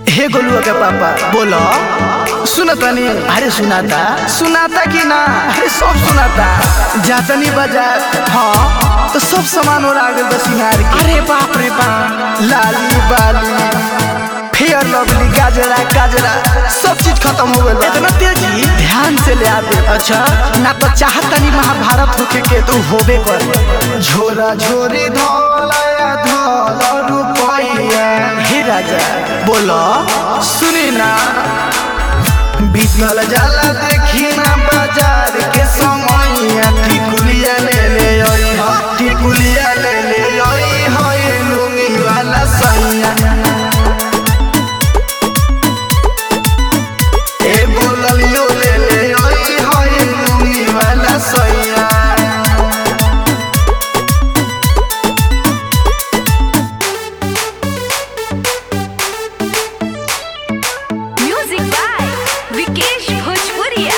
हे गोलुआ के पापा बोलो सुनता नहीं अरे सुनाता सुनाता कि ना अरे सब सुनाता जातनी बाजार हाँ तो सब सामान और आगे बस सिंगार के अरे बाप रे बाप लाली बाली फेयर लवली गाजरा गाजरा सब चीज खत्म हो गया इतना तेजी ध्यान से ले आते अच्छा ना तो चाहता नहीं महाभारत होके के तो होबे कर झोरा झोरी धोलाया धोला रुपया हे राजा बोलो सुनी ना बीतल जाला देखी ना बाजार के समैया टिकुलिया ले ले आई हा टिकुलिया ले ले आई हा ये लुंगी वाला सैया ए बोललियो ले ले आई हा ये लुंगी वाला सैया Music by Vikesh Bhojpuria.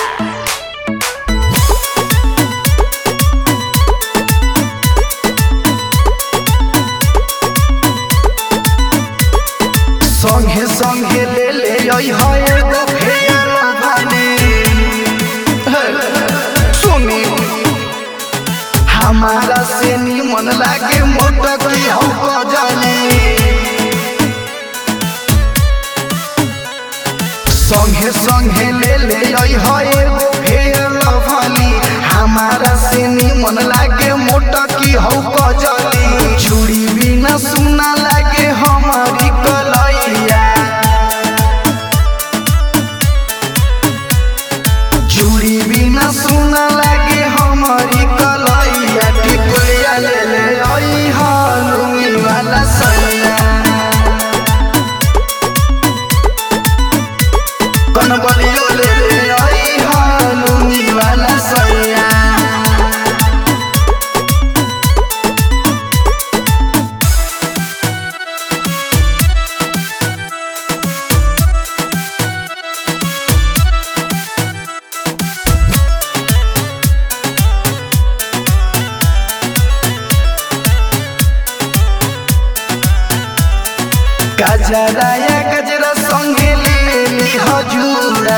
संगे संगे ले ले आई हाय एगो फेयर भाने सुनी हमारा से निमन लागे मोटा की हम जाने संगे संगे ले ले आई हाय एगो फेयर भानी हमारा से निमन लागे मोटा की हम जाने चूड़ी बिना सुना लागे हमारी कलैया चूड़ी बिना सुना लागे हमारी कलैया टिकुलिया ले ले आई हालुई वाला सैया कनबलियो ले ले आई हालुई वाला सैया गजरा या गजरा संगे ले ली हजूरा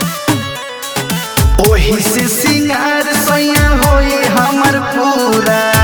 ओही से सिंगार सैया होई हमर पूरा